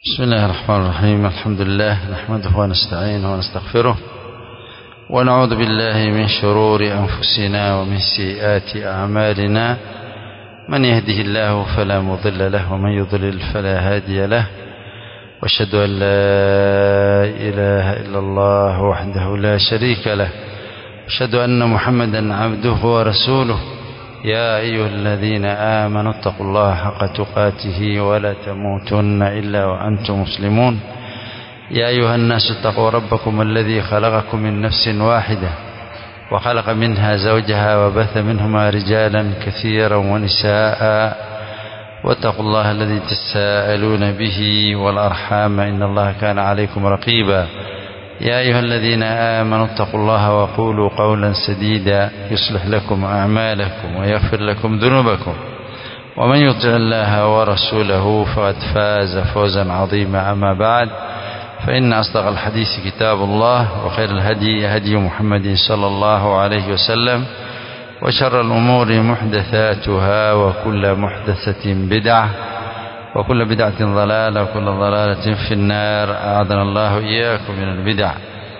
بسم الله الرحمن الرحيم الحمد لله نحمده ونستعينه ونستغفره ونعوذ بالله من شرور أنفسنا ومن سيئات أعمالنا من يهده الله فلا مضل له ومن يضلل فلا هادي له واشهد أن لا إله إلا الله وحده لا شريك له أشهد أن محمدا عبده ورسوله يا أيها الذين آمنوا اتقوا الله حق تقاته ولا تموتن إلا وأنتم مسلمون يا أيها الناس اتقوا ربكم الذي خلقكم من نفس واحدة وخلق منها زوجها وبث منهما رجالا كثيرا ونساء واتقوا الله الذي تساءلون به والأرحام إن الله كان عليكم رقيبا يا أيها الذين آمنوا اتقوا الله وقولوا قولا سديدا يصلح لكم أعمالكم ويغفر لكم ذنوبكم ومن يطع الله ورسوله فقد فاز فوزا عظيما أما بعد فإن أصدق الحديث كتاب الله وخير الهدي هدي محمد صلى الله عليه وسلم وشر الأمور محدثاتها وكل محدثة بدعة وكل بدعة ضلالة وكل ضلالة في النار أعاذنا الله إياكم من البدع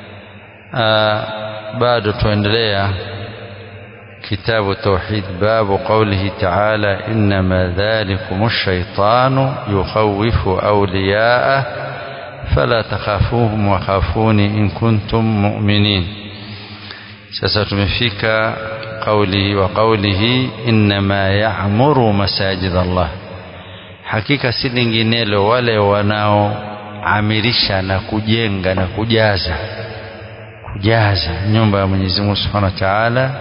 بعد تندليا كتاب التوحيد باب قوله تعالى إنما ذلكم الشيطان يخوف أولياءه فلا تخافوهم وخافوني إن كنتم مؤمنين sasa tumefika قوله وقوله إنما يعمر مساجد الله hakika si linginelo wale wanaoamirisha na kujenga na kujaza kujaza nyumba ya Mwenyezi Mungu Subhanahu wa Ta'ala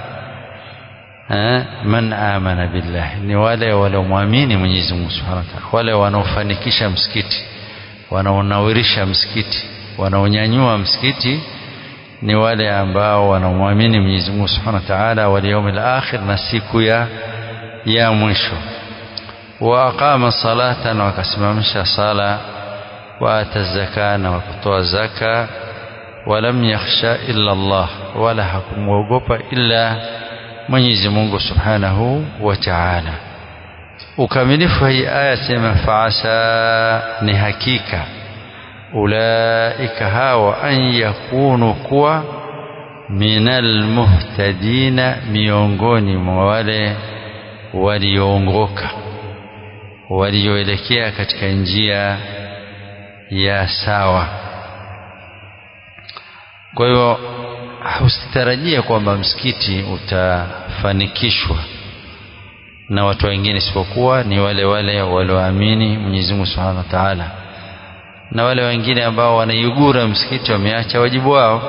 man amana billah ni wale waliomwamini Mwenyezi Mungu Subhanahu wa Ta'ala wale wanaofanikisha msikiti wanaonawirisha msikiti wanaonyanyua msikiti ni wale ambao wanaomwamini Mwenyezi Mungu Subhanahu wa Ta'ala wal yawmil akhir na siku ya ya mwisho وأقام صلاة وكسممش صلاة وآتى الزكاة وكتوى زكاة ولم يخشى إلا الله ولا حكم وقوب إلا Mwenyezi Mungu Subhanahu wa Ta'ala. Ukamilifu hii aya sema faasa ni hakika ulaika hawa an yakunu kuwa minal muhtadina miongoni mwa wale walioongoka walioelekea katika njia ya sawa. Kwa hiyo usitarajie kwamba msikiti utafanikishwa na watu wengine isipokuwa ni wale wale walioamini Mwenyezi Mungu Subhanahu wa Ta'ala, na wale wengine ambao wanaiugura msikiti wameacha wajibu wao.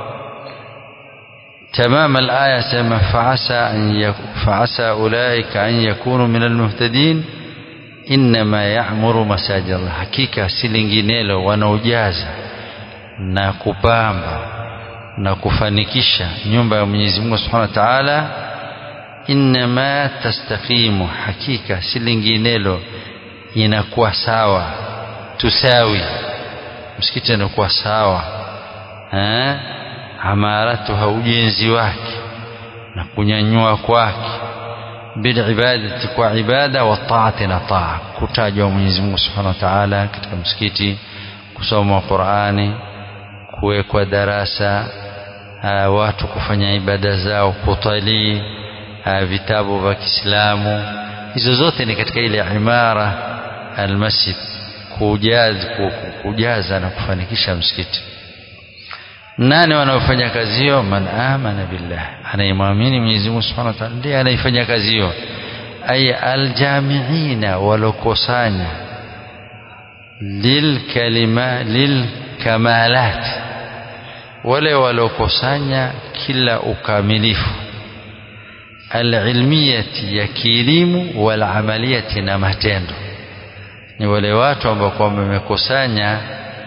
تمام الآية سما فعسى أن يك... فعسى أولئك أن يكونوا من المهتدين innama ya'muru masajid Allah, hakika si linginelo wanaojaza na kupamba na kufanikisha nyumba ya Mwenyezi Mungu Subhanahu wa Ta'ala, innama tastaqimu, hakika si linginelo inakuwa sawa, tusawi, msikiti unakuwa sawa eh, amaratuha, ujenzi wake na kunyanyua kwake bilibadati kwa ibada wa taati na taa kutajwa Mwenyezi Mungu Subhanahu wa Ta'ala katika msikiti kusoma Qur'ani kuwekwa darasa uh, watu kufanya ibada zao kutalii uh, vitabu vya Kiislamu hizo zote ni katika ile imara almasjid kujaza, kujaza na kufanikisha msikiti nani wanaofanya kazi hiyo man amana billah anayemwamini Mwenyezi Mungu Subhanahu wa Ta'ala ndiye anayefanya kazi hiyo ay aljamiina walokosanya lilkalima lilkamalat wale walokosanya kila ukamilifu alilmiyati ya kielimu walamaliyati na matendo ni wale watu ambao kwamba wamekusanya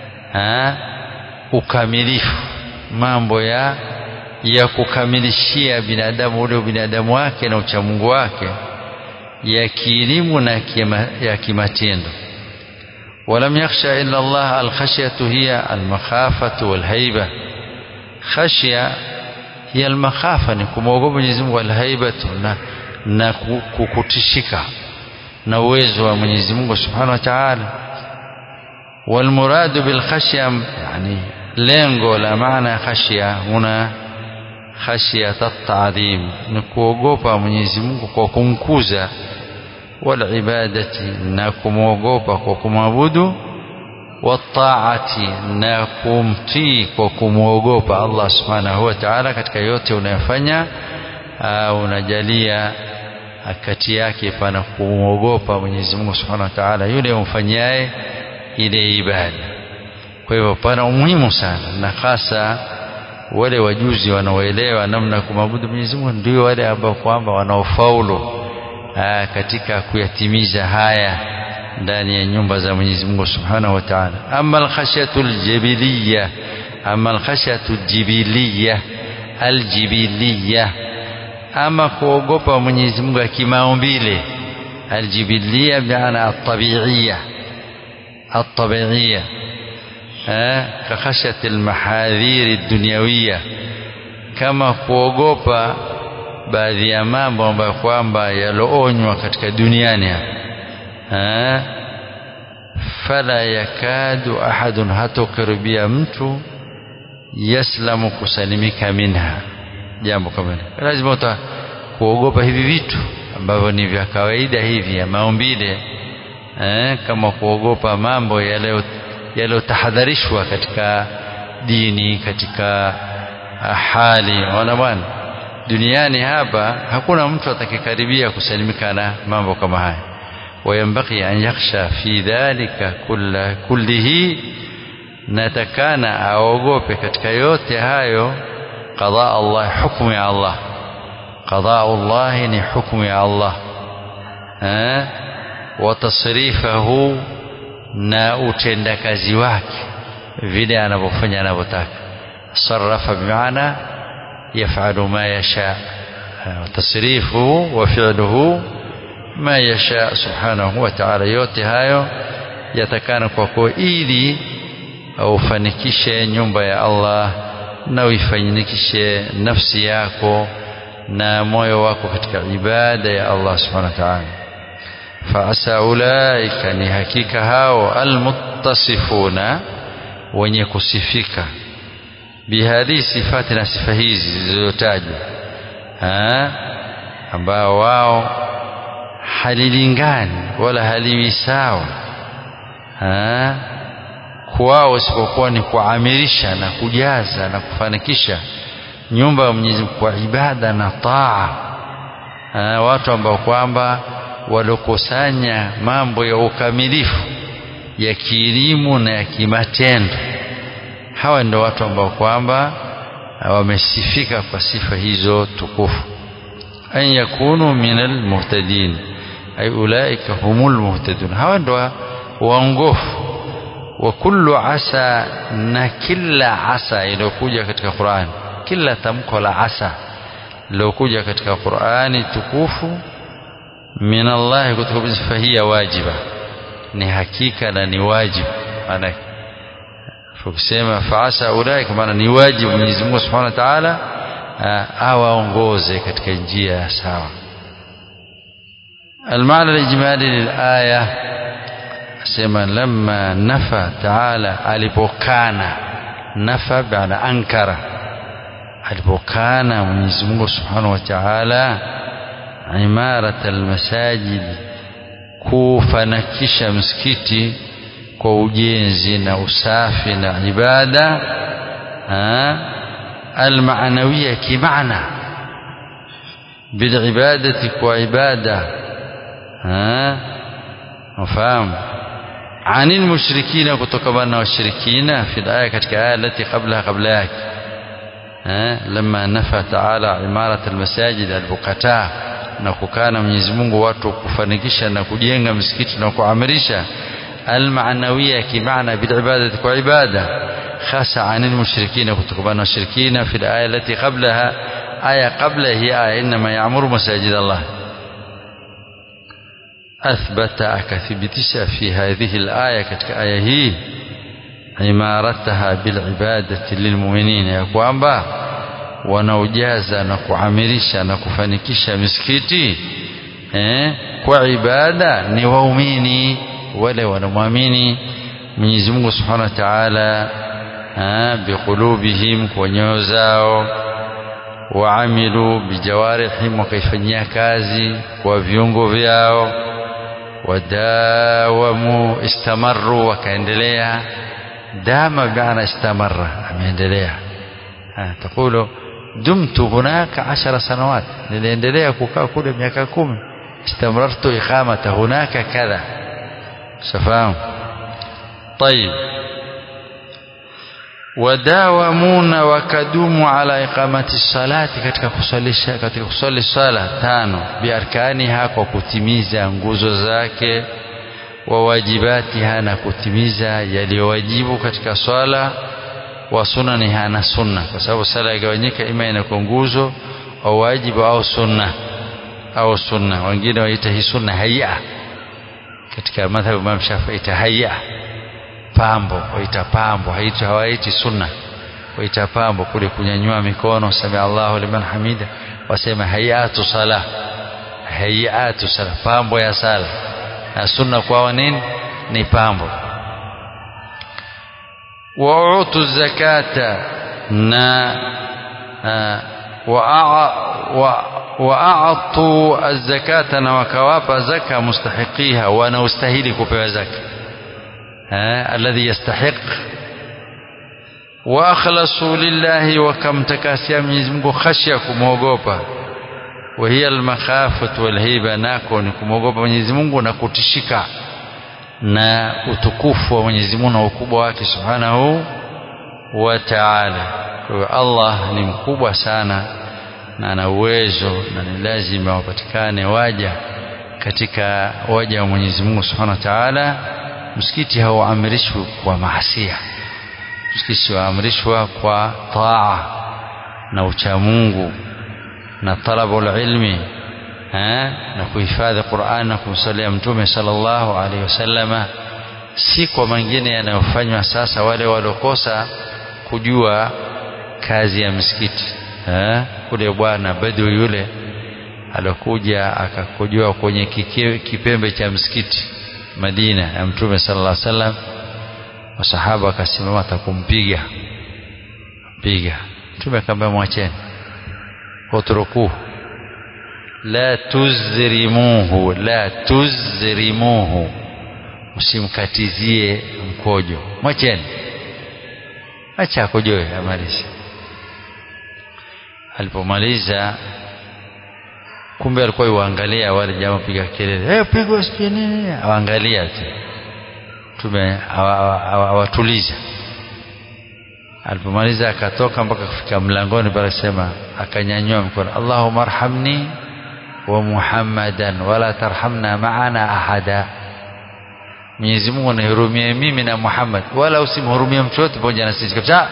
ukamilifu mambo ya ya kukamilishia binadamu ule binadamu wake na uchamungu wake ya kielimu na kima, ya kimatendo walam yakhsha illa Allah alkhashyatu hiya almakhafatu walhaiba khashya hiya almakhafa ni kumwogopa Mwenyezi Mungu alhaibatu na, na kukutishika na uwezo wa Mwenyezi Mungu Subhanahu wa Ta'ala والمراد بالخشية يعني lengo la maana ya khashia huna khashiyat at-ta'dhim ni kuogopa Mwenyezi Mungu kwa kumkuza wal ibadati na kumwogopa kwa kumwabudu wataati na kumtii kwa kumwogopa Allah subhanahu wa ta'ala katika yote unayofanya unajalia kati yake pana kumwogopa Mwenyezi Mungu subhanahu wa ta'ala yule umfanyaye ile ibada kwa hivyo pana umuhimu sana na hasa wale wajuzi wanaoelewa namna kumwabudu Mwenyezi Mungu ndio wale ambao kwamba wanaofaulu katika kuyatimiza haya ndani ya nyumba za Mwenyezi Mungu Subhanahu wa Ta'ala. Amma al-khashyatu al-jibiliyya, amma al-khashyatu al-jibiliyya, al-jibiliyya, ama kuogopa Mwenyezi Mungu kimaumbile, al-jibiliyya bi'ana at-tabi'iyya, at-tabi'iyya كخشية المحاذير الدنيوية kama kuogopa baadhi ya mambo ambayo kwamba yaloonywa katika duniani hapa fala yakadu ahadun hatokaribia mtu yaslamu kusalimika minha jambo kama hili lazima uta kuogopa hivi vitu ambavyo ni vya kawaida hivi ya maumbile eh, kama kuogopa mambo yale yaliyotahadharishwa katika dini katika hali ona bwana duniani hapa hakuna mtu atakayekaribia kusalimika na mambo kama haya wayambaki an yakhsha fi dhalika kulla kullihi natakana aogope katika yote hayo qada Allah hukumu ya Allah qada Allah ni hukumu ya Allah eh wa tasrifahu na utendakazi wake vile anavyofanya anavyotaka sarafa bimaana yafalu ma yasha tasrifuhu wa fi'luhu ma yasha subhanahu wa ta'ala yote hayo yatakana kwako ili ufanikishe nyumba ya Allah na uifanikishe nafsi yako na moyo wako katika ibada ya Allah subhanahu wa ta'ala فعسى أولئك ni hakika hao almuttasifuna wenye kusifika bihadhi sifati na sifa hizi zilizotajwa ambao wao halilingani wala haliwi sawa kwao isipokuwa ni kuamirisha na kujaza na kufanikisha nyumba ya Mwenyezi Mungu kwa ibada na taa watu ambao kwamba waliokusanya mambo ya ukamilifu ya kielimu na ya kimatendo hawa ndio watu ambao kwamba wamesifika kwa sifa hizo tukufu an yakunu min almuhtadin ay ulaika humul muhtadun hawa ndio waongofu wa kullu asa na kila asa iliyokuja katika Qur'an kila tamko la asa lilokuja katika Qur'ani tukufu min Allah kutoka sifa hii ya wajiba ni hakika na ni wajibu maana tukisema faasa ulaika maana ni wajibu Mwenyezi Mungu Subhanahu wa Ta'ala awaongoze katika njia ya sawa المعنى الإجمالي للآية سما لما نفى تعالى alipokana nafa baada ankara alipokana Mwenyezi Mungu Subhanahu wa Ta'ala imarat almasajid kufanakisha msikiti kwa ujenzi na usafi na ibada almaanawiya kimaana bilibadati kwa ibada mfahamu عن المشركين كتكبنا والشركين في الآية كتك آية التي قبلها قبلها لما نفى تعالى عمارة المساجد البقتاء na kukana Mwenyezi Mungu watu kufanikisha na kujenga msikiti na kuamirisha almaanawiya kimaana bilibadati kwa ibada khasa anil mushrikina kutokana washirikina fi alaya allati qablaha aya qabla hi aya inma ya'muru masajid Allah أثبت أكثبتش في هذه الآية كتك آية هي عمارتها بالعبادة للمؤمنين يقوم با wanaojaza na kuamirisha na kufanikisha misikiti eh, kwa ibada ni waumini wale wanamwamini Mwenyezi Mungu Subhanahu wa Ta'ala biqulubihim kwa nyoyo zao waamilu bijawarihim wakaifanyia kazi kwa viungo vyao wadawamu istamaru wakaendelea dama bimaana istamarra ameendelea taqulu dumtu hunaka ashara sanawat niliendelea kukaa kule miaka kumi istamarartu iqamata hunaka kadha safahamu طيب wadawamuna wakadumu ala iqamati salati katika kusalisha katika kusali sala tano biarkaniha kwa kutimiza nguzo zake wa wajibatiha na kutimiza yaliyowajibu katika swala wa sunaniha na sunna kwa sababu sala igawanyika ima inakuwa nguzo au wajibu au sunna au sunna wengine waita hii sunna hayya katika madhhabu Imam Shafi'i ita hayya pambo waita pambo haiti hawaiti sunna waita pambo kule kunyanyua mikono sami Allahu liman hamida wasema hayatu sala hayatu sala pambo ya sala na sunna kwao nini ni pambo wautu zakata na waatu azakata na wakawapa zaka mustahiqiha wanaostahili kupewa zaka الذي يستحق واخلصوا لله وكمتكاسيا Mwenyezi Mungu khashya kumwogopa وهي المخافة والهيبة nako ni kumwogopa Mwenyezi Mungu na kutishika na utukufu wa Mwenyezi Mungu na ukubwa wake Subhanahu wa Ta'ala kwa Allah ni mkubwa sana na ana uwezo na ni lazima wapatikane waja katika waja wa Mwenyezi Mungu Subhanahu wa Ta'ala msikiti hauamrishwi kwa maasia msikiti waamrishwa kwa taa na uchamungu na talabul ilmi eh, na kuhifadhi Qur'an na kumsalia mtume sallallahu alaihi wasallama si kwa mengine yanayofanywa sasa wale waliokosa kujua kazi ya msikiti eh, kule bwana Badwi yule alokuja akakujua kwenye kike, kipembe cha msikiti Madina ya Mtume sallallahu alaihi wasallam masahaba akasimama atakumpiga piga Mtume akamwambia mwacheni utrukuhu la tuzrimuhu la tuzrimuhu usimkatizie mkojo mwacheni acha akojoe amalize alipomaliza kumbe alikuwa yuangalia wale jamaa piga kelele hey, pigwa sijui nini awaangalia tu tume awatuliza alipomaliza akatoka mpaka kufika mlangoni pale sema akanyanyua mkono Allahumma arhamni wa Muhammadan wala tarhamna maana ahada Mwenyezi Mungu nihurumie mimi na Muhammad wala usimhurumie mtu yote pamoja na sisi kabisa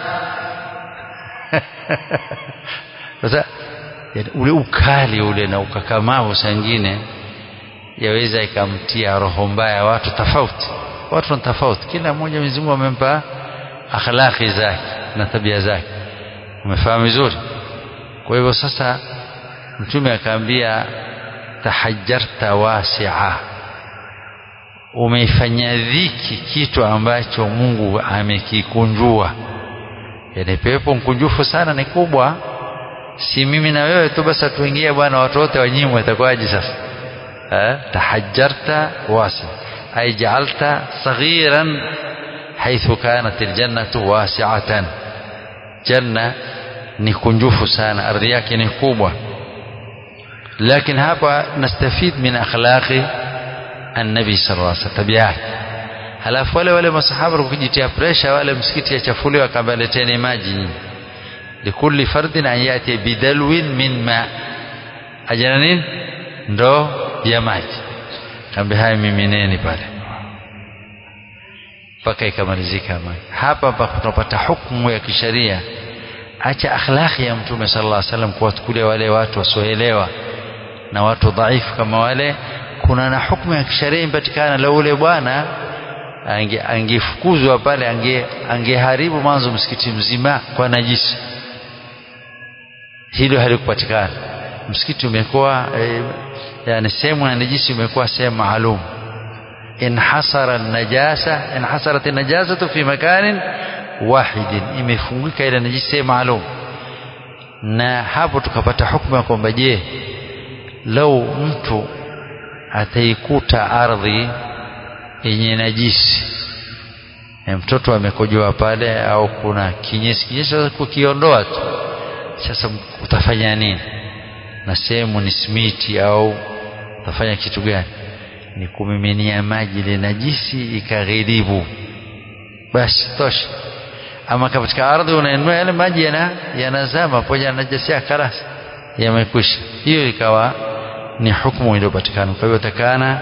sasa ule ukali ule na ukakamavu sangine yaweza ikamtia roho mbaya watu tofauti watu ni tofauti kila mmoja Mwenyezi Mungu amempa akhlaqi zake na tabia zake umefahamu vizuri kwa hivyo sasa mtume akaambia tahajjarta wasi'a umeifanyia dhiki kitu ambacho Mungu amekikunjua yani pepo mkunjufu sana ni kubwa si mimi na wewe tu basi tuingie bwana watu wote wanyimwe itakuwaje sasa eh tahajjarta wasi ay ja'alta saghiran haythu kanat aljannatu wasi'atan janna ni kunjufu sana ardhi yake ni kubwa lakini hapa nastafid min akhlaqi annabi sallallahu alaihi wasallam tabiat halafu wale wale masahaba kujitia pressure wale msikiti yachafuliwa akaambia leteni maji nyinyi likulli fardin an yati bidalwin min ma ajana nini ndo ya maji kaambia haya mimineni pale mpaka ikamalizika maji hapa hapa tunapata hukumu ya kisheria acha akhlaqi ya mtume sallallahu alaihi wasallam kuwatukulia wale watu wasioelewa na watu dhaifu kama wale kuna na hukumu ya kisheria impatikana la ule bwana angefukuzwa pale ange angeharibu mwanzo msikiti mzima kwa najisi hilo halikupatikana msikiti umekuwa e, yani sehemu ya najisi umekuwa sehemu maalum inhasara najasa inhasarat najasatu fi makanin wahidin imefungika ile najisi maalum na hapo tukapata hukumu ya kwamba je lau mtu ataikuta ardhi yenye najisi mtoto amekojoa pale au kuna kinyesi kinyesi kukiondoa tu sasa utafanya nini na sehemu ni simiti au utafanya kitu gani ni kumiminia maji ile najisi ikaghiribu basi tosha ama katika ardhi unainua yale maji yana yanazama pamoja na najisi ya karasi yamekwisha hiyo ikawa ni hukumu iliyopatikana kwa hivyo takana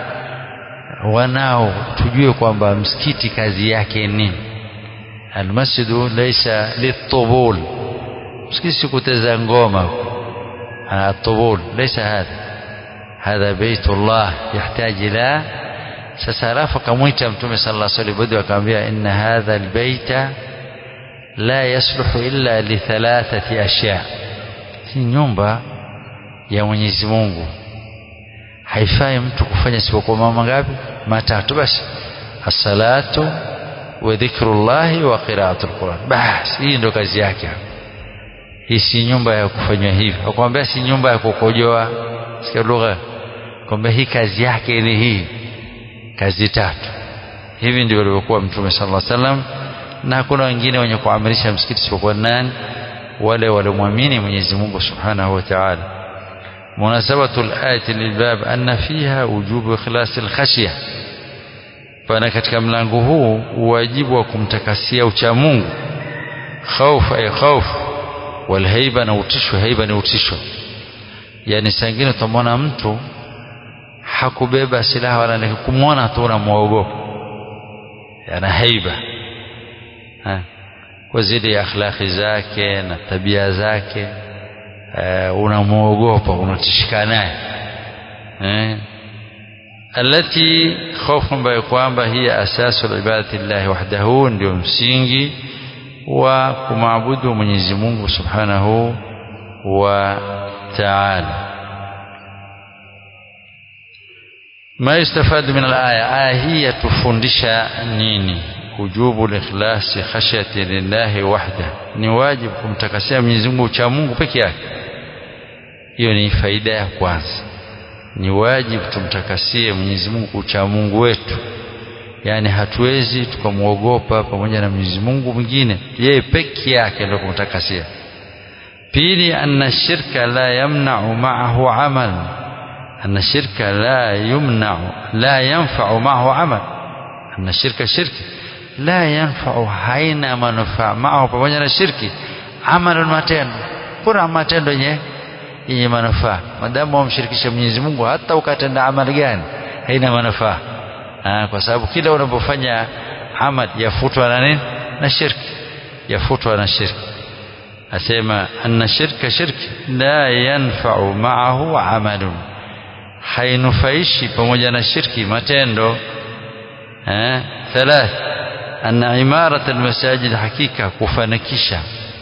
wanao tujue kwamba msikiti kazi yake nini almasjidu laysa litubul msikiti si kuteza ngoma atubul laysa hadha hadha baitullah yahitaji ila sasa alafu akamwita mtume sallallahu alaihi wasallam akamwambia inna hadha albaita la yasluhu illa li thalathati ashya si nyumba ya Mwenyezi Mungu haifai mtu kufanya isipokuwa mambo ngapi matatu basi as-salatu wa dhikrullahi wa qira'atul Qur'an basi hii ndo kazi yake hii si nyumba ya kufanywa hivi akwambia si nyumba ya kukojoa sikia lugha kwamba hii kazi yake ni hii kazi tatu hivi ndivyo alivyokuwa mtume sallallahu alaihi wasallam na hakuna wengine wenye kuamirisha msikiti isipokuwa nani wale waliomwamini Mwenyezi Mungu Subhanahu wa Ta'ala مناسبة الآية للباب أن فيها وجوب إخلاص الخشية فأنا katika mlango huu wajibu wa kumtakasia ucha Mungu khauf ay khauf wal haiba na utisho haiba ni utisho yani sangine utamwona mtu hakubeba silaha wala kumwona tu unamwogopa yana haiba ha. kwa zile akhlaqi zake na tabia zake uh, unamwogopa unatishika naye eh alati khawfu ambayo kwamba hiya asasu ibadati llahi wahdahu ndio msingi wa kumaabudu Mwenyezi Mungu Subhanahu wa Ta'ala ما يستفاد من الآية آية هي تفندش نيني وجوب الإخلاص خشية لله وحده ni wajibu kumtakasia Mwenyezi Mungu cha Mungu peke yake hiyo ni faida ya kwanza ni wajibu tumtakasie Mwenyezi Mungu cha Mungu wetu yani hatuwezi tukamwogopa pamoja na Mwenyezi Mungu mwingine yeye peke yake ndio kumtakasia pili anna shirka la yamna'u ma'ahu amal anna shirka la yumna'u la yanfa'u ma'ahu amal anna shirka shirki la yanfa'u haina manufaa ma'ahu pamoja na shirki amal matendo kuna matendo yenye yenye manufaa madamu wamshirikisha Mwenyezi Mungu hata ukatenda amali gani haina manufaa kwa sababu kila unapofanya amal yafutwa na nini na shirki yafutwa na shirki asema anna shirka shirki la yanfa'u ma'ahu amalun hainufaishi pamoja na shirki matendo eh thalath anna imarat almasajid hakika kufanikisha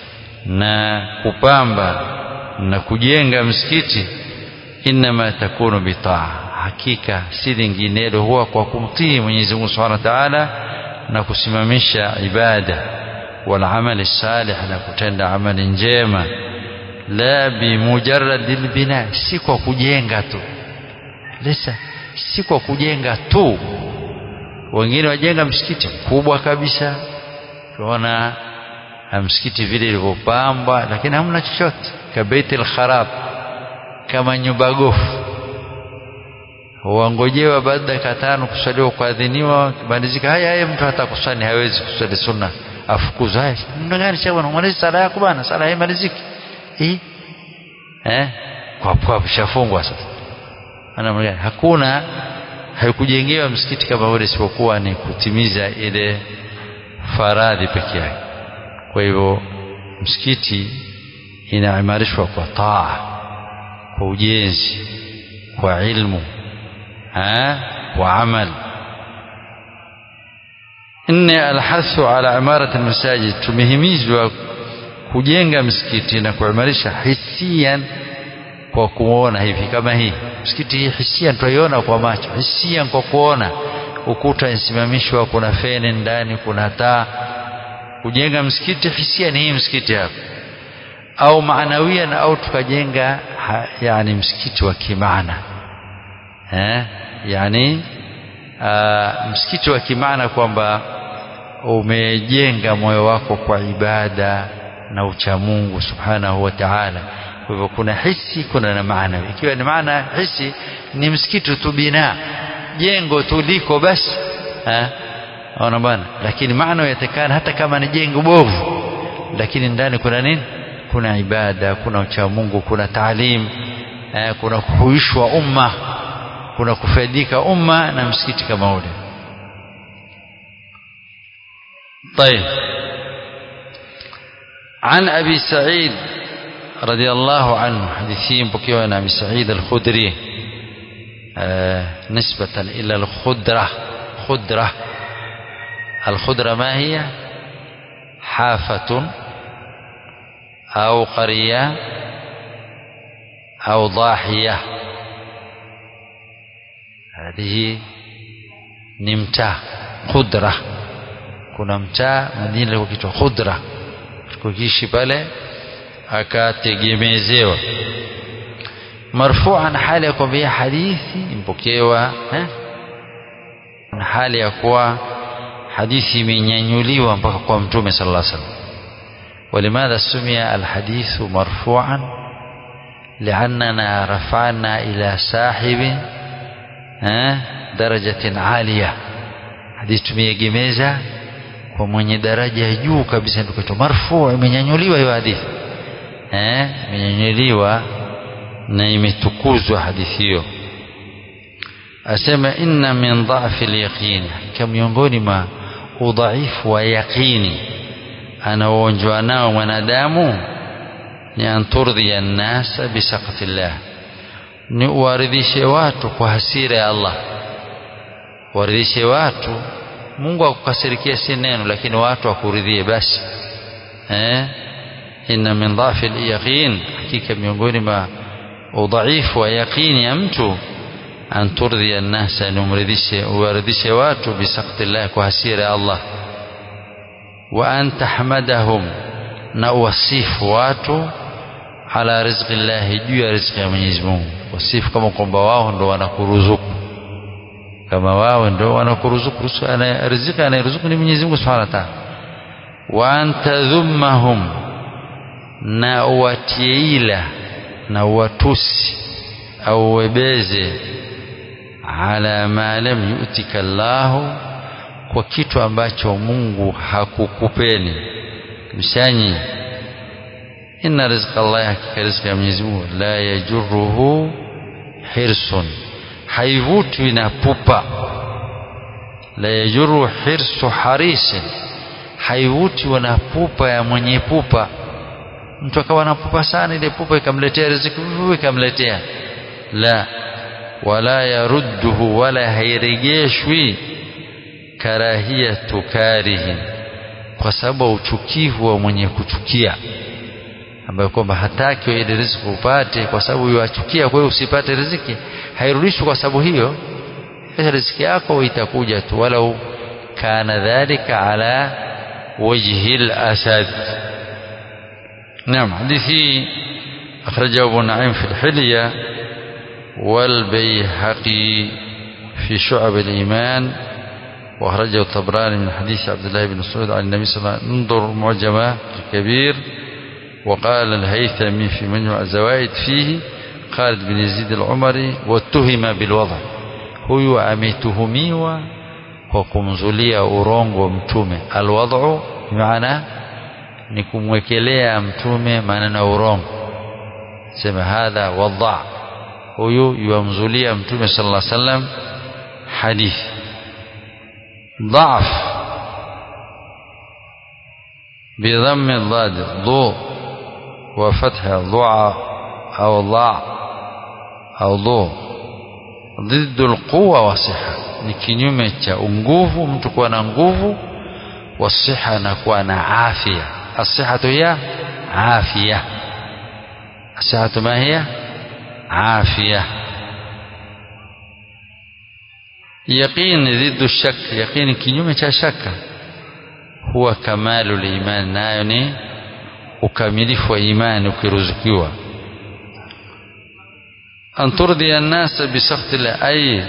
na kupamba na kujenga msikiti inma takunu bitaa hakika si linginelo huwa kwa kumtii Mwenyezi Mungu Subhanahu wa Ta'ala na kusimamisha ibada wal amali salih na kutenda amali njema la bimujarradil bina si kwa kujenga tu lesa si kwa kujenga tu wengine wajenga msikiti mkubwa kabisa tunaona msikiti vile ilivyopambwa lakini hamna chochote kabaitil kharab kama nyumba gofu wangojewa baada ya tano kusaliwa kuadhiniwa kibandizika haya haya mtu hata kusali hawezi kusali sunna afukuzwa haya mna gani cha bwana maliza sala yako bwana sala haimaliziki eh eh kwa kwa shafungwa sasa ana hakuna haikujengewa msikiti kama ule isipokuwa ni kutimiza ile faradhi peke yake kwa hivyo msikiti inaimarishwa kwa taa kwa ujenzi kwa ilmu ha wa amal nne alhathu ala imarati almasajid tumehimizwa kujenga msikiti na kuimarisha hisian kwa kuona hivi kama hii msikiti hii hisia tunaiona kwa macho hisia kwa kuona ukuta inasimamishwa kuna feni ndani kuna taa kujenga msikiti hisia ni hii msikiti hapa au maanawian au tukajenga ha, yani msikiti wa kimaana eh yani aa, msikiti wa kimaana kwamba umejenga moyo wako kwa ibada na uchamungu subhanahu wa ta'ala kwa hivyo kuna hisi kuna na maana ikiwa ni maana hisi ni msikiti tu bina jengo tu liko basi eh ona bwana lakini maana yatakana hata kama ni jengo bovu lakini ndani kuna nini kuna ibada kuna uchamungu kuna taalim eh, kuna kuhuishwa umma kuna kufaidika umma na msikiti kama ule طيب عن أبي سعيد رضي الله عنه حديثين بكيوا عن أبي سعيد الخدري آه نسبة إلى الخدرة خدرة الخدرة ما هي حافة أو قرية أو ضاحية هذه نمتة خدرة kuna mtaa Madina ilikuwa kiitwa Khudra kukiishi pale akategemezewa marfu'an hali ya kwamba hadithi impokewa eh na hali ya kuwa hadithi imenyanyuliwa mpaka kwa mtume sallallahu alaihi wasallam ولماذا سمي الحديث مرفوعا لأننا رفعنا إلى صاحب درجة عالية حديث tumeegemeza kwa mwenye daraja ya juu kabisa ndio kitu marfu imenyanyuliwa hiyo hadithi eh imenyanyuliwa na imetukuzwa hadithi hiyo asema inna min dha'fi al-yaqin kama miongoni mwa udhaifu wa yaqini anaoonjwa nao mwanadamu ni anturdhi an-nasa bisaqati Allah ni uwaridhishe watu kwa hasira ya Allah waridhishe watu Mungu akukasirikia si neno lakini watu wakuridhie basi eh inna min dhafi al-yaqin hakika miongoni mwa udhaifu wa yaqini ya mtu an turdhi an-nasa numridhishe uwaridhishe watu bisaqti Allah kwa hasira ya Allah wa an tahmadahum na uwasifu watu ala rizqi Allah juu ya riziki ya Mwenyezi Mungu wasifu kama kwamba wao ndo wanakuruzuku kama wao ndo wanakuruzuku riziki anayeruzuku ni Mwenyezi Mungu Subhanahu wa Ta'ala wa antadhummahum na uwatie ila na uwatusi au uwebeze ala ma lam yu'tika Allahu kwa kitu ambacho Mungu hakukupeni mshanyi inna rizqa Allah hakika riziki ya Mwenyezi Mungu la yajurruhu hirsun haivutwi na pupa la yajuru hirsu harisin haivutwi na pupa ya mwenye pupa mtu akawa na pupa sana ile pupa ikamletea riziki ikamletea la wala yarudduhu wala hairejeshwi karahiyatu karihin kwa sababu uchukivu wa mwenye kuchukia ambayo kwamba hataki ile riziki upate kwa sababu yuachukia kwa hiyo usipate riziki hairudishwi kwa sababu hiyo riziki yako itakuja tu walau kana dhalika ala wajhi al-asad نعم حديثي أخرجه أبو نعيم في الحلية والبيهقي في شعب الإيمان وأخرجه الطبراني من حديث عبد الله بن مسعود عن النبي صلى الله عليه وسلم انظر معجمة الكبير وقال الهيثمي في مجمع الزوائد فيه خالد بن يزيد العمري واتهم بالوضع huyu ametuhumiwa kwa kumzulia urongo mtume alwadhu maana ni kumwekelea mtume maneno ya urongo sema hadha wadha huyu yuamzulia mtume sallallahu alaihi wasallam hadithi ضعف بضم الضاد ضو وفتح ضع أو ضع أو ضو ضد القوة والصحة ni kinyume cha nguvu mtu kuwa na nguvu wasiha na kuwa na afya asihatu hiya afya asihatu ma hiya afya yaqini dhiddu shak yaqini kinyume cha shaka huwa kamalu liman nayo ni ukamilifu wa imani ukiruzukiwa an turdi an-nas bi sakhti ay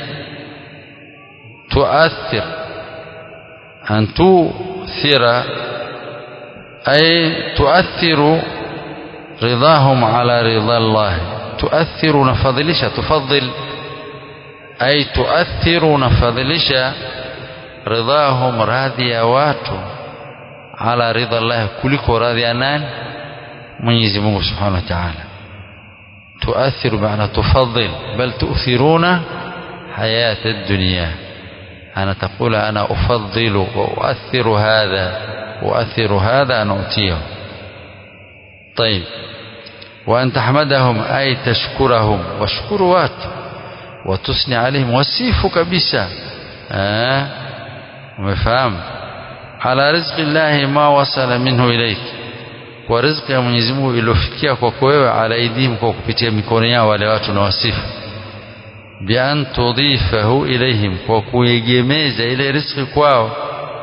tuathir an tuthira ay tuathiru ridahum ala ridha Allah tuathiru nafadhilisha tufaddil ay tuathiru nafadhilisha ridahum radhi ya watu ala ridha Allah kuliko radhi ya nani Mwenyezi Mungu Subhanahu wa Ta'ala تؤثر بمعنى تفضل بل تؤثرون حياة الدنيا أنا تقول أنا أفضل وأؤثر هذا أؤثر هذا أنا أؤتيه طيب وأن تحمدهم أي تشكرهم واشكروا وات وتثني عليهم وسيف كبسا آه ومفهم على رزق الله ما وصل منه إليك kwa riziki ya Mwenyezi Mungu iliyofikia kwako wewe ala aidihim kwa kupitia mikono yao wale watu na wasifu bi an tudhifahu ilaihim kwa kuegemeza ile riziki kwao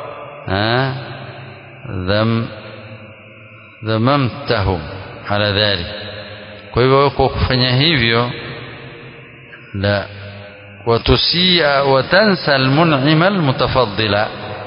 dham dhamamtahum ala dhalik kwa hivyo kwa kufanya hivyo la watusia watansa almun'ima almutafaddila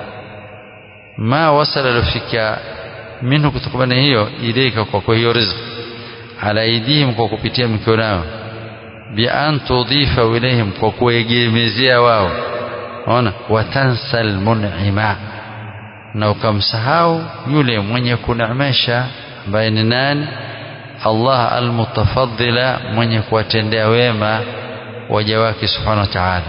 ma wasala lafika minhu kutokana hiyo ilaika kwa kwa hiyo riziki ala aidihim kwa kupitia mikono yao bi an tudhifa ilaihim kwa kuegemezea wao ona watansa almun'ima na ukamsahau yule mwenye kuneemesha ambaye ni nani Allah almutafaddila mwenye kuwatendea wema waja wake subhanahu wa ta'ala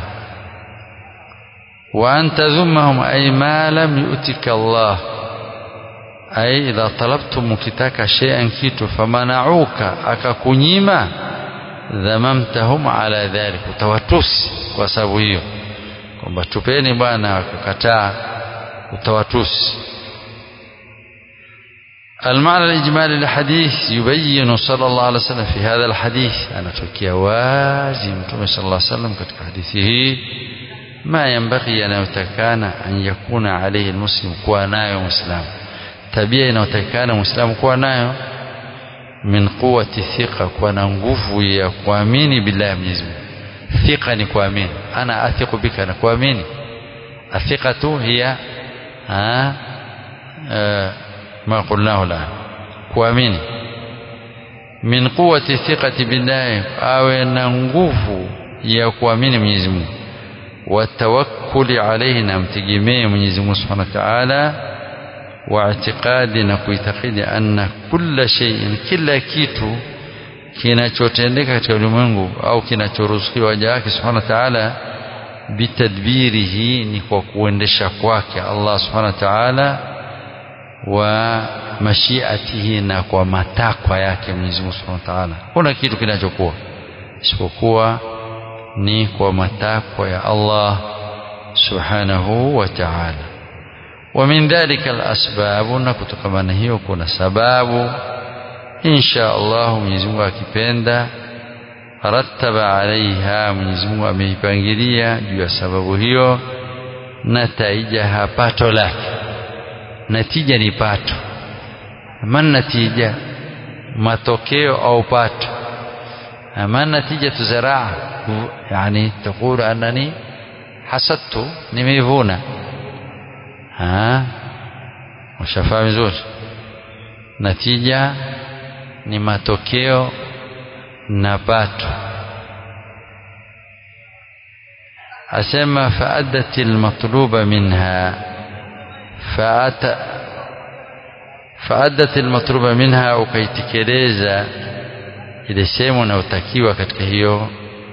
wa an tadhummahum ay ma lam yu'tika Allah ay idha talabtum mkitaka shay'an kitu famanauka akakunyima dhamamtahum ala dhalik utawatusi kwa sababu hiyo kwamba tupeni bwana akakataa utawatusi المعنى الإجمالي للحديث يبين صلى الله عليه وسلم في هذا الحديث أنا تركيا وازم صلى الله عليه وسلم كتك حديثه ما ينبغي أن يتكان أن يكون عليه المسلم كوانايو مسلم tabia inayotakikana muislamu kuwa nayo min quwati thiqa kuwa na nguvu ya kuamini billahi Mwenyezi Mungu thiqa ni kuamini ana athiqu bika na kuamini athiqatu hiya ma qulnahu la kuamini min quwati thiqati billahi awe na nguvu ya kuamini Mwenyezi Mungu watawakkuli alayhi na mtegemee Mwenyezi Mungu Subhanahu wa Ta'ala واعتقاد na kuitakidi anna kulla shay'in kila kitu kinachotendeka katika ulimwengu au kinachoruzukiwa waja wake subhanahu wa ta'ala bitadbirihi ni kwa kuendesha kwake Allah subhanahu wa ta'ala wa mashiatihi na kwa matakwa yake Mwenyezi Mungu subhanahu wa ta'ala kuna kitu kinachokuwa isipokuwa ni kwa matakwa ya Allah subhanahu wa ta'ala ومن ذلك الأسباب نكتكمana hiyo kuna sababu insha Allah Mwenyezi Mungu akipenda rattaba alaiha Mwenyezi Mungu ameipangilia juu ya sababu hiyo nataijaha pato lake natija ni pato man natija matokeo au pato ama natija tuzaraa yani تقول أنني حسدت nimeivuna ushafahamu vizuri natija ni matokeo na pato asema faaddat almatluba minha faata faaddat almatluba minha ukaitekeleza ile sehemu unayotakiwa katika hiyo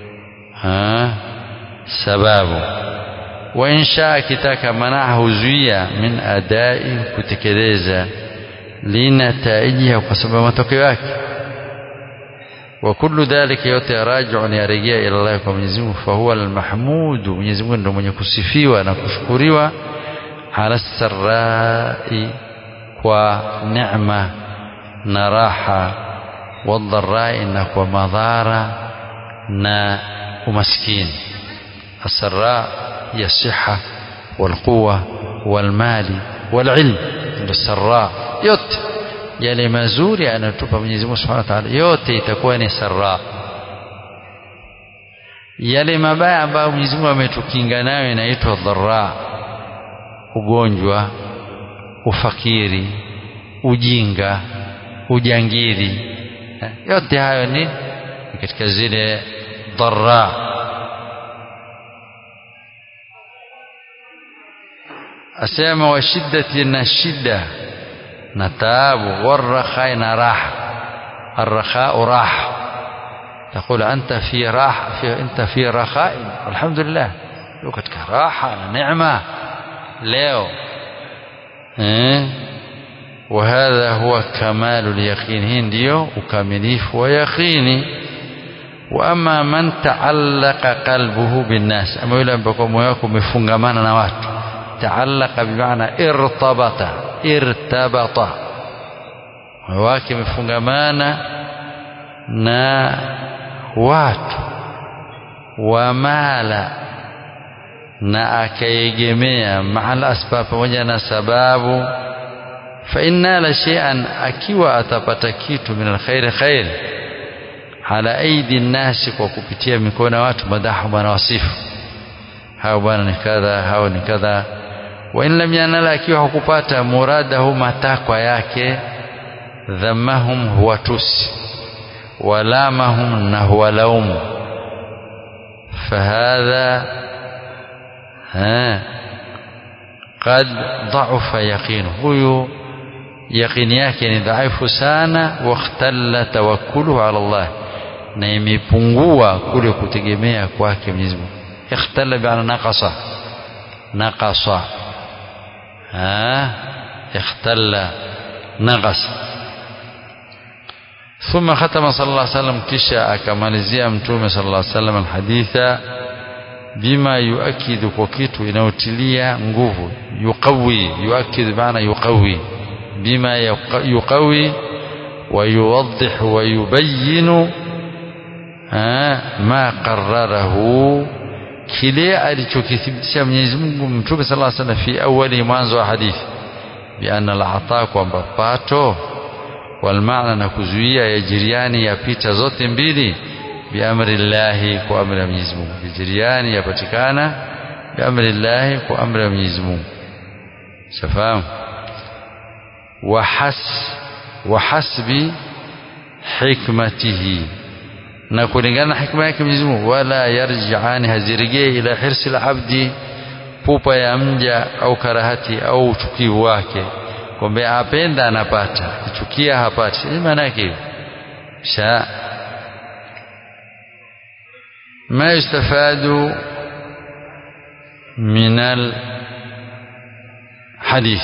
sababu wa insha akitaka manaha huzuia min adai kutekeleza linataijiha kwa sababu matokeo yake wa kullu dhalika yote raji'un yarejea ila Allah kwa Mwenyezi Mungu fa huwa al-mahmud Mwenyezi Mungu ndio mwenye kusifiwa na kushukuriwa ala sarai kwa neema na raha wadharai na kwa madhara na umaskini asarra ya siha walquwa walmali walilm ndio sarra yote yale mazuri anatupa Mwenyezi Mungu Subhanahu wa Ta'ala yote itakuwa ni sarra yale mabaya ambayo Mwenyezi Mungu ametukinga nayo inaitwa dharra ugonjwa ufakiri ujinga ujangili yote hayo ni katika zile dharra asema wa shiddati na shida na taabu warrakhai na raha الرخاء راحة تقول أنت في راحة في أنت في رخاء الحمد لله katika raha na neema leo eh وهذا هو كمال اليقين hii ndio ukamilifu wa yaqini واما من تعلق قلبه بالناس ama yule ambaye moyo wake umefungamana na watu تعلق بمعنى ارتبط ارتبط moyo wake umefungamana na watu wamala na akaegemea mahala asbab pamoja na sababu fa inna la shay'an akiwa atapata kitu min alkhair khair ala aidi nasi kwa kupitia mikono ya watu madahu bwana wasifu hao bwana ni kadha hao ni kadha wa in lam yanala akiwa hakupata muradahu matakwa yake dhammahum huwa tusi walamahum na huwa laumu fahadha qad dha'afa yaqinu huyu yaqini yake ni dhaifu sana wakhtalla tawakkuluhu ala Allah na imepungua kule kutegemea kwake Mwenyezi Mungu ikhtalla bi'ana naqasa naqasa ha ikhtalla naqasa ثم ختم صلى الله عليه وسلم كشا أكمالزيا متومة صلى الله عليه وسلم الحديث بما يؤكد وكيت inayotilia nguvu yuqawi yuakid maana yuqawi بما يقوي ويوضح ويبين ما قرره kile alichokithibitisha Mwenyezi Mungu Mtume صلى الله عليه وسلم في awali mwanzo wa hadithi bianna al-ata kwamba pato walmaana na kuzuia yajiriani yapita zote mbili biamri llahi kwa amri ya Mwenyezi Mungu yajiriani yapatikana biamri llahi kwa amri ya Mwenyezi Mungu shafahamu وحس وحسب حكمته na kulingana na hikma yake Mwenyezi Mungu wala yarji'ani hazirejee ila hirsi al-abdi pupa ya mja au karahati au uchukivu wake kwamba apenda anapata kuchukia hapati ni maana yake sha ما يستفاد من الحديث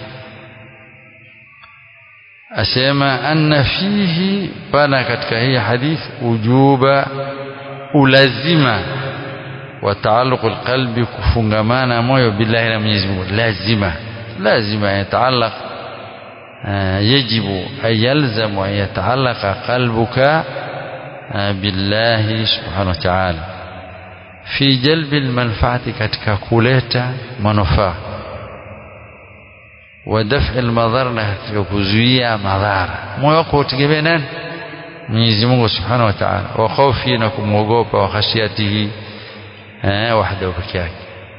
asema anna fihi pana katika hii hadith ujuba ulazima wa taalluq alqalbi kufungamana moyo billahi na Mwenyezi Mungu lazima lazima yataallaq yajibu ay yalzamu an yataallaqa qalbuka billahi subhanahu wa ta'ala fi jalbi almanfaati katika kuleta manufaa wa daf'i almadhara na katika kuzuia madhara moyo wako utegemea nani Mwenyezi Mungu Subhanahu wa Ta'ala wa khofi na kumwogopa wa khashiyatihi eh wahdahu peke yake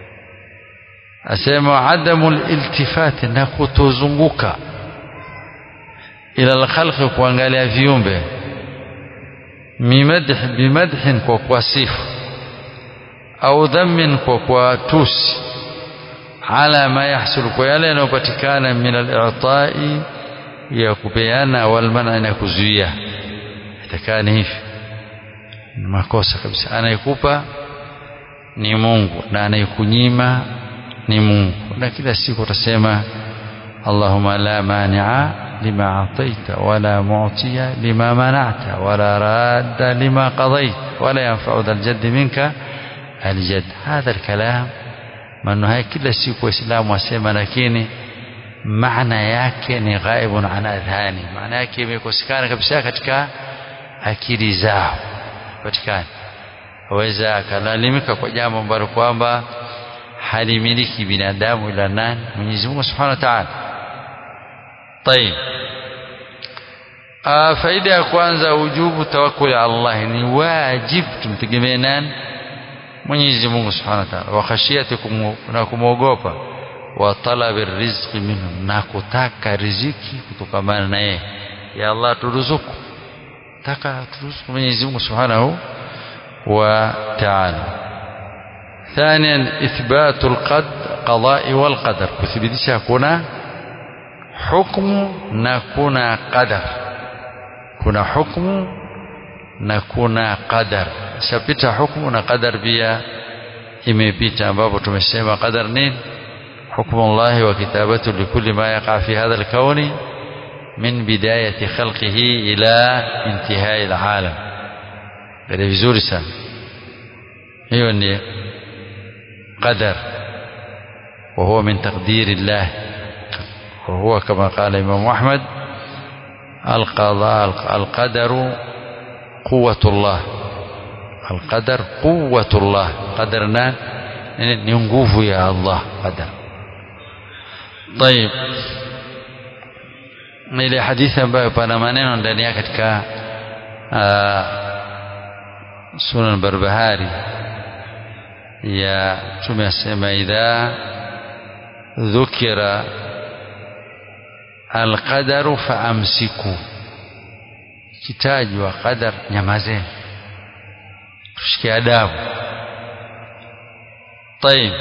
asema adamu aliltifat na kutozunguka ila alkhalq kuangalia viumbe mimadh bimadhin kwa kuwasifu au dhammin kwa kuwatusi ala ma yahsul kwa yale yanayopatikana min al-i'ta'i ya kupeana wal man'a na kuzuia itakani hivi ni makosa kabisa anayekupa ni Mungu na anayekunyima ni Mungu na kila siku utasema Allahumma la mani'a lima ataita wala mu'tiya lima mana'ta wala radda lima qadait wala yanfa'u dhal jadd minka الجد هذا الكلام maneno haya kila siku waislamu wasema lakini maana yake ni ghaibun an adhani maana yake imekosekana kabisa katika akili zao patikana aweza akalalimika kwa jambo ambalo kwamba halimiliki binadamu ila nani Mwenyezi Mungu Subhanahu wa Ta'ala طيب آه faida ya kwanza ujubu tawakkul Allah ni wajib tumtegemee nani Mwenyezi Mungu Subhanahu wa Ta'ala wa khashiyatikum na kumwogopa wa talabi rizqi minhu na kutaka riziki kutokamana na yeye ya Allah turuzuku taka turuzuku Mwenyezi Mungu Subhanahu wa Ta'ala ثانيا إثبات القضاء والقدر كثبتش كنا حكم نكون قدر كنا حكم نكون قدر شapita hukumu na qadar pia imepita ambapo tumesema qadar nini حكم الله وكتابته لكل ما يقع في هذا الكون من بداية خلقه إلى انتهاء العالم قال vizuri sana hiyo ni قدر وهو من تقدير الله وهو كما قال الإمام أحمد القضاء القدر قوة الله القدر قوة الله قدرنا ننقوف يا الله قدر طيب ile hadithi ambayo pana maneno ndani yake katika sunan barbahari ya mtume asema idha dhukira alqadaru faamsiku kitajwa qadar nyamazeni tushike adabu طيب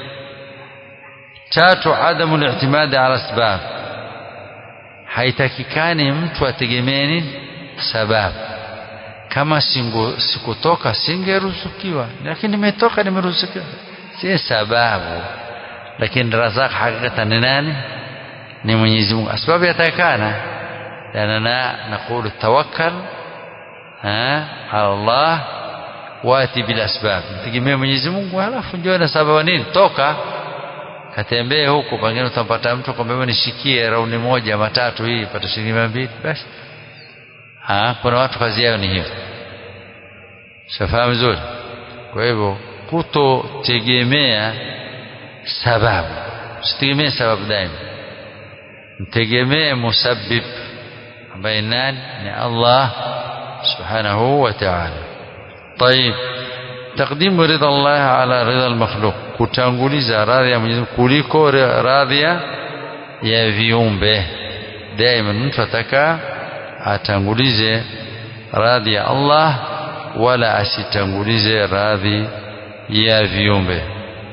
tatu adamu li'timadi ala asbab haitakikani mtu ategemee nini sababu kama singu, sikutoka singeruzukiwa lakini nimetoka nimeruzukiwa si sababu lakini razaq hakikatan ni nani ni Mwenyezi Mungu asbabu yatakana لأننا نقول توكل ها على الله واتي بالأسباب tegemea Mwenyezi Mungu halafu njoo na sababu nini toka katembee huko pengine utampata mtu kwamba nishikie rauni moja matatu hii pata shilingi mia mbili basi ha kuna watu kazi yao ni hiyo shafahamu vizuri kwa hivyo kutotegemea sababu usitegemee sababu daima mtegemee musabbib ambaye nani ni Allah subhanahu wa ta'ala طيب تقديم رضا الله على رضا المخلوق kutanguliza radhi ya Mwenyezi kuliko radhi ya viumbe daima mtu ataka atangulize radhi ya Allah wala asitangulize radhi ya viumbe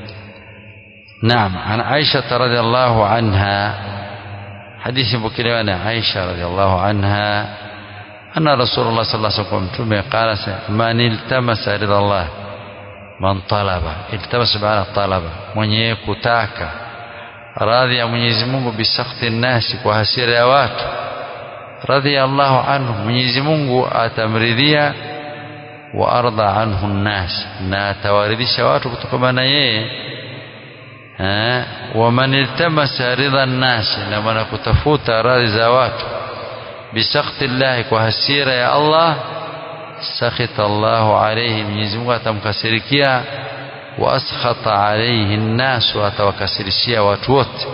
نعم عن عائشة رضي الله عنها حديث بكري عائشة رضي الله عنها أن رسول الله صلى الله عليه وسلم قال من التمس رضا الله من طلب التمس بمعنى طلب mwenye kutaka radhi ya Mwenyezi Mungu bisakhti nasi kwa hasira ya watu radhi Allahu anhu Mwenyezi Mungu atamridhia wa arda anhu nnas na atawaridhisha watu kutokana na yeye wa man iltamasa ridha nnas na maana kutafuta radhi za watu bisakhti Allah kwa hasira ya Allah sakhita Allahu alayhi Mwenyezi Mungu atamkasirikia wa askhata alayhi nnas atawakasirishia watu wote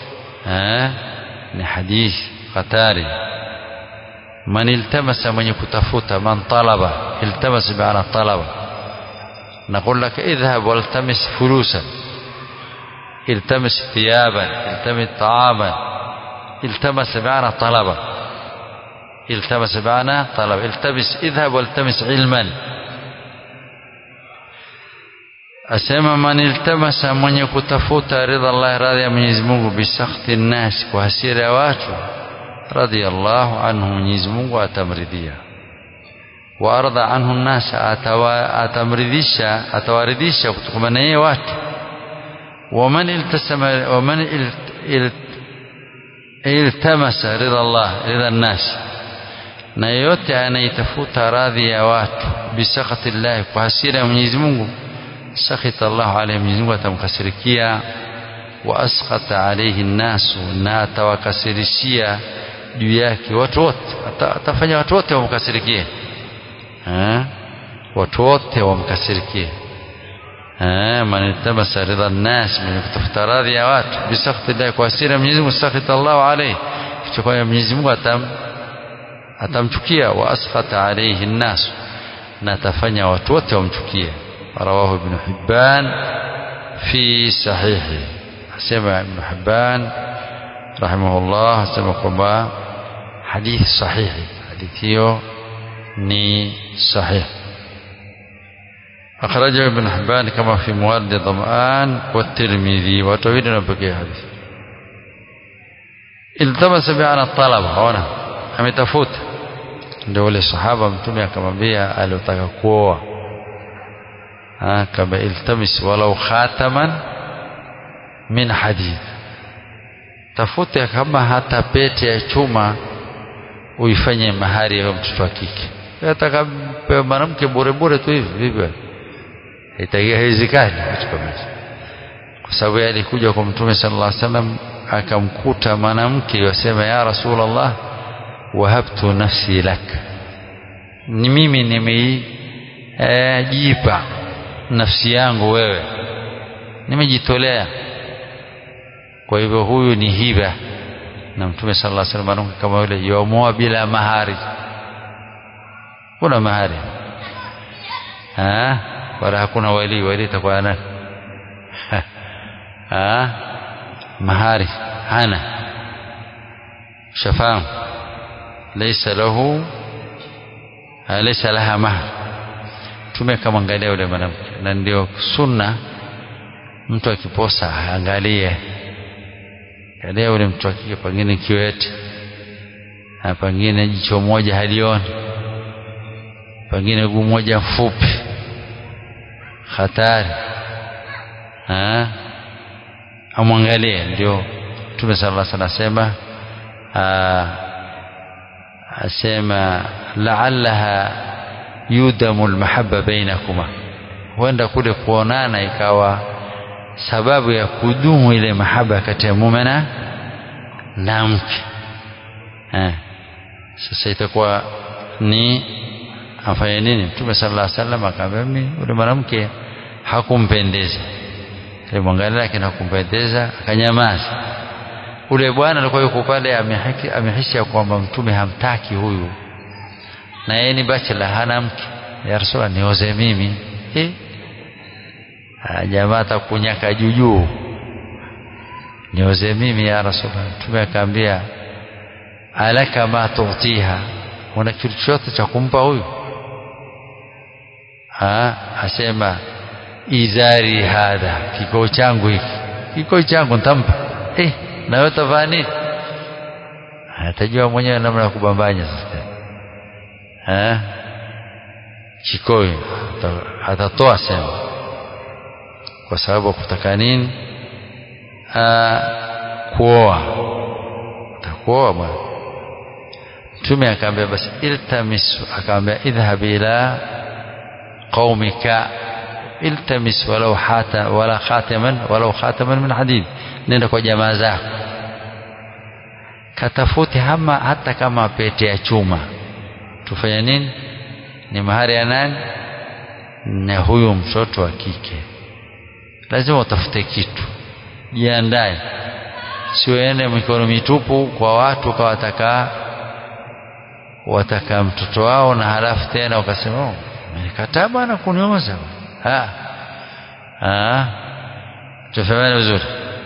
ni hadithi hatari man iltamasa mwenye kutafuta man talaba iltamas bi'ana talaba نقول لك اذهب والتمس فلوسا التمس ثيابا التمس طعاما التمس بمعنى طلبا التمس بمعنى طلب التمس اذهب والتمس علما asema man iltamasa mwenye kutafuta ridha Allah radhi ya Mwenyezi Mungu bisakhti nnas kwa hasira ya watu radiyallahu anhu Mwenyezi Mungu atamridhia wa arda anhu nnas atamridhisha atawaridhisha kutokana na yeye watu ومن التسم ومن التمس رضا الله رضا الناس na yote anaitafuta radhi ya watu bisakhati Allah kwa hasira ya Mwenyezi Mungu sakhita Allah alayhi Mwenyezi Mungu atamkasirikia wa askhata alayhi nasu na atawakasirishia juu yake watu wote atafanya watu wote wamkasirikie watu wote wamkasirikie man iltamasa ridha nnas mwenye kutafuta radhi ya watu bisakhti llahi kwa hasira Mwenyezi Mungu sakhita Allahu alayhi kichwa Mwenyezi Mungu atam atamchukia wa askhata alayhi nnas na atafanya watu wote wamchukie rawahu ibn Hibban fi sahihi asema ibn Hibban rahimahullah asema kwamba hadithi sahihi hadithi hiyo ni sahihi أخرجه ابن حبان كما في موارد ظمآن والترمذي وتويل نبكي حديث التمس بأن الطلب هنا ametafuta ndio ule sahaba mtume akamwambia aliotaka kuoa kama iltamis walau khataman min hadid tafuta kama hata pete ya chuma uifanye mahari ya mtoto wa kike ataka mwanamke bure bure tu hivi vipi itakia haiwezekani kitu kama hicho kwa sababu alikuja kwa mtume sallallahu alaihi wasallam akamkuta mwanamke yasema ya rasulullah wahabtu nafsi lak ni mimi nimeijipa nafsi yangu wewe nimejitolea kwa hivyo huyu ni hiba na mtume sallallahu alaihi wasallam kama yule yomoa bila mahari kuna mahari ha wala hakuna wali wali itakuwa nani ha mahari hana shafahamu laysa lahu laysa laha mahar tume kama angalia yule mwanamke na ndio sunna mtu akiposa angalie angalia yule mtu akike pengine kiwete na pengine jicho moja halioni pengine guu moja mfupi hatari amwangalie ndio Mtume sallallahu alaihi wasallam asema la'allaha yudamu almahabba bainakuma huenda kule kuonana ikawa sababu ya kudumu ile mahaba kati ya mume na na mke sasa itakuwa ni afanye nini mtume sallallahu alaihi wasallam akamwambia mimi yule mwanamke hakumpendeza ile mwangalia lakini hakumpendeza akanyamaza ule bwana alikuwa yuko pale amehisi kwamba mtume hamtaki huyu na yeye ni bachela hana mke ya rasulullah nioze mimi eh jamaa atakunyaka jujuu nioze mimi ya rasulullah mtume akaambia alaka ma tutiha una kitu chochote cha kumpa huyu ha asema izari hadha kikoo changu hiki kikoo changu nitampa eh na wewe utavaa nini atajua mwenyewe namna ya kubambanya sasa eh kikoi atatoa sema kwa sababu kutaka nini kuoa atakuoa bwana mtume akaambia basi iltamis akaambia idhhab ila qaumika iltamis walau hata wala khataman walau khataman min hadid nenda kwa jamaa zako katafute hama hata kama pete ya chuma tufanye nini ni mahari ya nani na huyu mtoto wa kike lazima utafute kitu jiandae siuende mikono mitupu kwa watu kwa wataka wataka mtoto wao na halafu tena wakasema oh, nikataa bwana kunioza ha ha tufahamane vizuri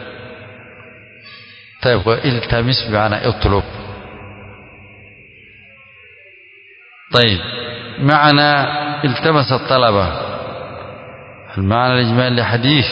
طيب التمس بمعنى اطلب طيب معنى التمس الطلبة المعنى الإجمالي لحديث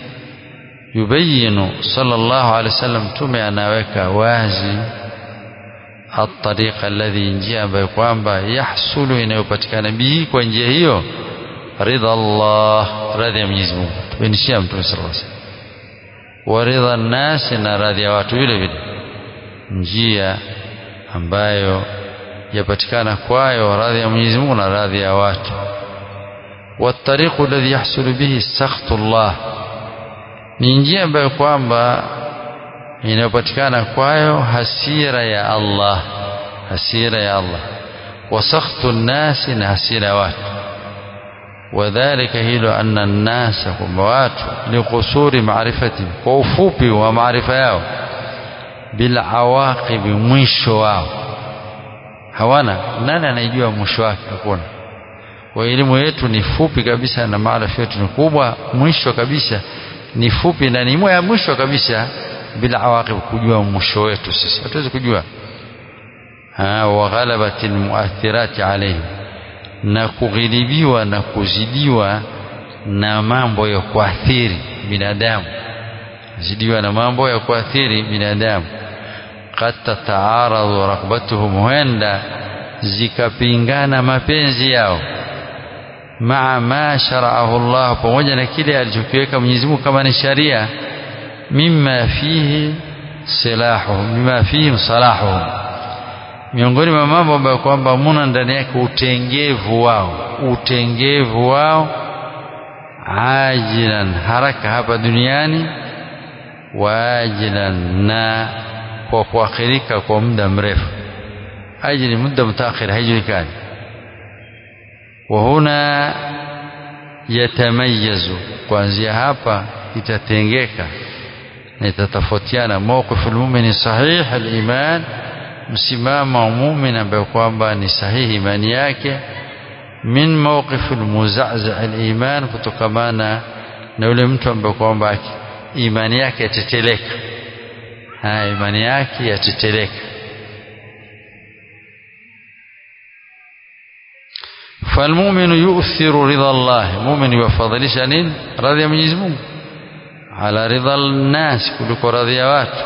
يبين صلى الله عليه وسلم تمي أنaweka wazi الطريق الذي njia ambayo kwamba yahsulu inayopatikana bihi kwa njia hiyo ridha Allah radhi ya Mwenyezi Mungu tubenishia mtume sallallahu alaihi wasallam wa ridha nasi na radhi ya watu vile vile njia ambayo yapatikana kwayo radhi ya Mwenyezi Mungu na radhi ya watu والطريق الذي يحصل به سخط الله ni njia ambayo kwamba inayopatikana kwayo hasira ya Allah hasira ya Allah wa sakhtu nasi na hasira ya watu wadhalika hilo anna nnasa kwamba watu likusuri maarifatihim kwa ufupi wa maarifa yao bila awaqibi mwisho wao hawana nani anaijua mwisho wake hakuna kwa elimu yetu ni fupi kabisa na maarifa yetu ni kubwa mwisho kabisa ni fupi na ni ya mwisho kabisa bila awaqib kujua mwisho wetu sisi hatuwezi kujua wa ghalabati almuathirati alayhi na kughilibiwa na kuzidiwa na mambo ya kuathiri binadamu zidiwa na mambo ya kuathiri binadamu qad tataaradhu raghbatuhum huenda zikapingana mapenzi yao maa ma sharaahu Allah pamoja na kile alichokiweka Mwenyezi Mungu kama ni sharia mimma fihi silahuhum mimma fihi salahuhum miongoni mwa mambo ambayo kwamba muna ndani yake utengevu wao utengevu wao ajilan haraka hapa duniani waajilan na kwa kuakhirika kwa muda mrefu ajili muda mtaakhir haijulikani وهنا يتميز kuanzia hapa itatengeka na itatofautiana mawqifu almu'min sahih aliman msimamo wa mu'min ambaye kwamba ni sahihi imani yake min mawqif almuzazza aliman kutokamana na yule mtu ambaye kwamba imani yake yateteleka ha imani yake yateteleka فالمؤمن يؤثر رضا الله مؤمن يفضلش نين رضي من يزمون على رضا الناس كلك رضي وات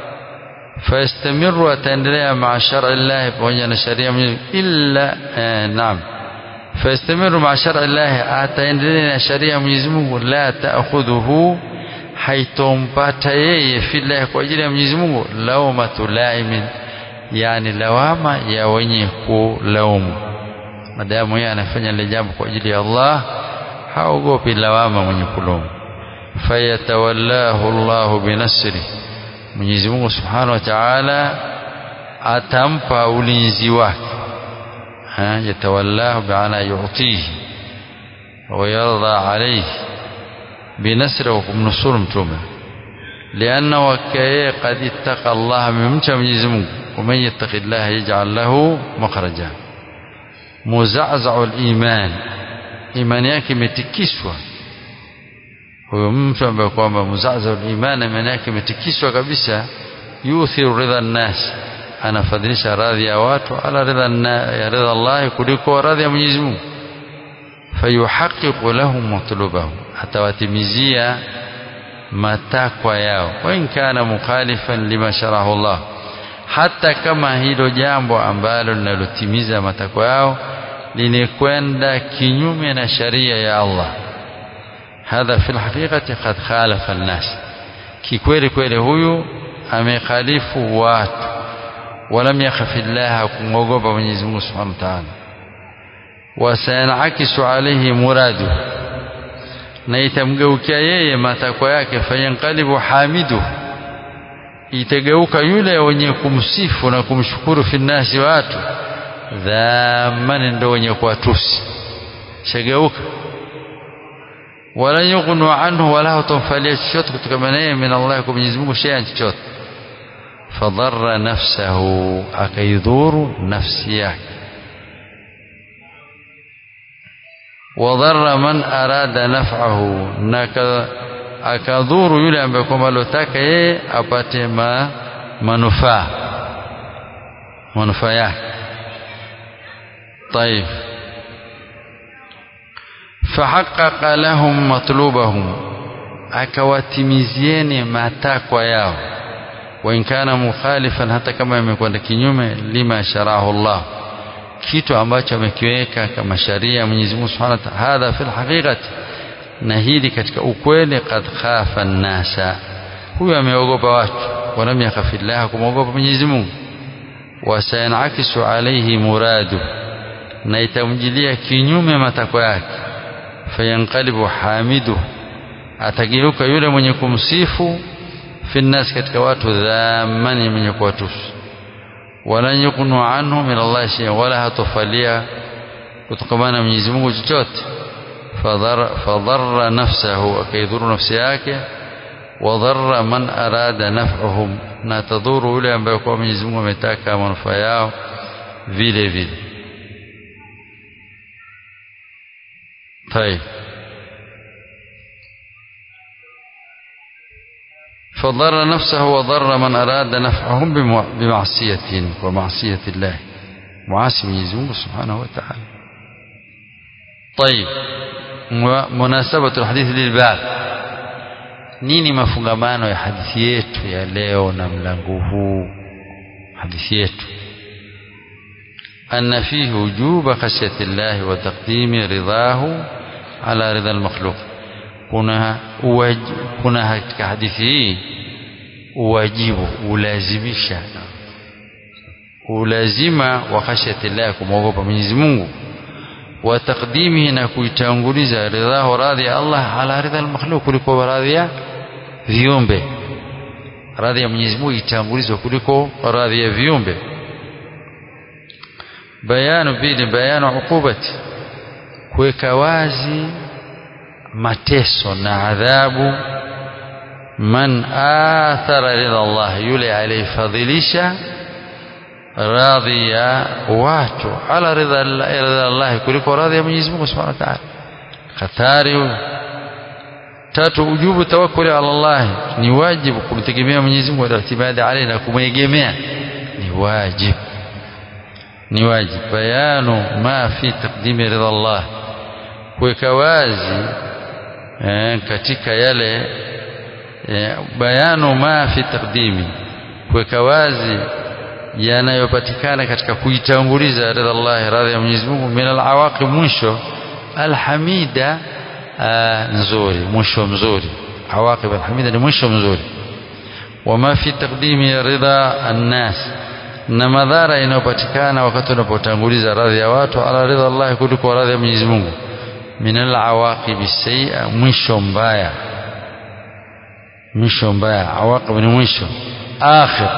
فيستمر وتندري مع شرع الله وجن شريعة من إلا آه نعم فيستمر مع شرع الله أتندري شريعة من يزمون لا تأخذه haitompata yeye fillahi kwa ajili ya Mwenyezi Mungu laumatu laimin yani lawama ya wenye kulaumu madamu yeye anafanya lile jambo kwa ajili ya Allah haogopi lawama mwenye kulaumu fayatawallahu Allahu binasri Mwenyezi Mungu Subhanahu wa Ta'ala atampa ulinzi wake ha yatawallahu bi'ana yu'tihi wa yarda alayhi binasri wa kumnusuru mtume لأنه وكاية قد اتقى الله من ممتع Mwenyezi Mungu ومن يتق الله يجعل له مخرجا muzazau liman imani yake imetikiswa huyo mtu ambaye kwamba muzazau liman imani yake imetikiswa kabisa yuthiru ridha nnas anafadhilisha radhi ya watu ala ridha ya ridha Allah kuliko radhi ya Mwenyezi Mungu fayuhaqiqu lahum matlubahum atawatimizia matakwa yao wa in kana mukhalifan lima sharahu Allah hata kama hilo jambo ambalo linalotimiza matakwa yao linikwenda kinyume na sharia ya Allah hadha fi alhaqiqati qad khalafa alnas kikweli kweli huyu amekhalifu watu walam yakhafi Allah kumwogopa Mwenyezi Mungu Subhanahu wa Ta'ala wasayanakisu alayhi muradu na itamgeukia yeye matakwa yake fayanqalibu hamidu itageuka yule wenye kumsifu na kumshukuru finnasi watu dhamani ndo wenye kuwatusi shageuka wala yughnu anhu wala hutomfalia chochote kutokana naye min Allah kwa Mwenyezi Mungu shay'an chochote fadharra nafsahu akaidhuru nafsi yake wadharra man arada naf'ahu na akadhuru yule ambaye kwamba alotaka yeye apate ma, manufaa manufaa yake طيب فحقق لهم مطلوبهم akawatimizieni matakwa yao wa in kana mukhalifan hata kama imekwenda kinyume lima sharahu Allah kitu ambacho amekiweka kama sharia Mwenyezi Mungu Subhanahu wa Ta'ala hadha fil haqiqati na hili katika ukweli qad khafa nasa huyu ameogopa watu walam yakhafillah kumwogopa Mwenyezi Mungu wasayanakisu alayhi muradu na itamjilia kinyume matakwa yake fayanqalibu hamidu atageuka yule mwenye kumsifu fi nnas katika watu dhamani mwenye kuwatusu wala yukunu anhu min Allah shay'an wala hatofalia kutokamana na Mwenyezi Mungu chochote fadharra nafsahu akaidhuru nafsi yake wadharra man arada naf'uhum na tadhuru yule ambaye kwa Mwenyezi Mungu ametaka manufaa yao vile vile طيب فضر نفسه وضر من أراد نفعهم بمعصية ومعصية الله معاصي Mwenyezi Mungu Subhanahu wa Ta'ala طيب مناسبة الحديث للباب nini mafungamano ya hadithi yetu ya leo na mlango huu hadithi yetu أن فيه وجوب خشية الله وتقديم رضاه على رضا المخلوق kuna uwaj, kuna katika hadithi hii uwajibu ulazimisha ulazima wa khashyati llah kumwogopa Mwenyezi Mungu wa taqdimihi na kuitanguliza ridhahu radhi ya Allah ala ridha al-makhluq kuliko radhi ya viumbe radhi ya Mwenyezi Mungu itangulizwe kuliko radhi ya viumbe bayanu pili bayanu ukubati kuweka wazi mateso na adhabu man athara ridha Allah yule aliyefadhilisha radhi ya watu ala ridha Allah kuliko radhi ya Mwenyezi Mungu Subhanahu wa Ta'ala hatari tatu ujubu tawakkuli ala Allah ni wajibu kumtegemea Mwenyezi Mungu na itibadi alayhi na kumwegemea ni wajibu ni wajibu bayanu ma fi taqdimi ridha Allah kuweka wazi eh, katika yale eh, bayanu ma fi taqdimi kuweka wazi yanayopatikana katika kuitanguliza ridha Allah radhi ya Mwenyezi Mungu min alawaqib mwisho alhamida nzuri mwisho mzuri awaqib alhamida ni mwisho mzuri wama fi taqdimi ridha annas na madhara inayopatikana wakati unapotanguliza radhi ya watu ala ridha Allah kuliko radhi ya Mwenyezi Mungu min alawaqib sayya mwisho mbaya mwisho mbaya awaqib ni mwisho akhir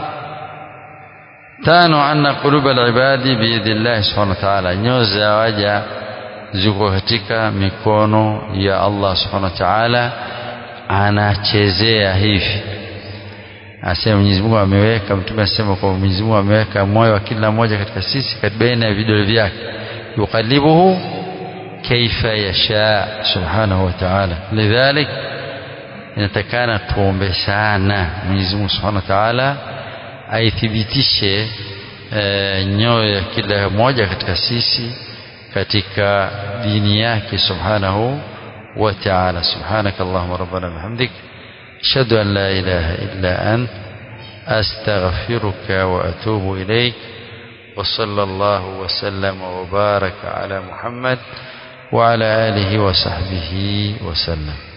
tano anna quluba alibadi biidillah subhanahu wa ta'ala nyoyo za waja ziko katika mikono ya Allah subhanahu wa ta'ala anachezea hivi asema Mwenyezi Mungu ameweka mtume asema kwa Mwenyezi Mungu ameweka moyo wa kila mmoja katika sisi baina ya vidole vyake yukalibuhu kaifa yasha subhanahu wa ta'ala lidhalik inatakana tuombe sana Mwenyezi Mungu subhanahu wa ta'ala aithibitishe e, nyoyo ya kila mmoja katika sisi katika dini yake subhanahu wa ta'ala subhanaka allahumma rabbana bihamdik ashhadu an la ilaha illa ant astaghfiruka wa atubu ilayk وصلى الله وسلم وبارك على محمد وعلى آله وصحبه وسلم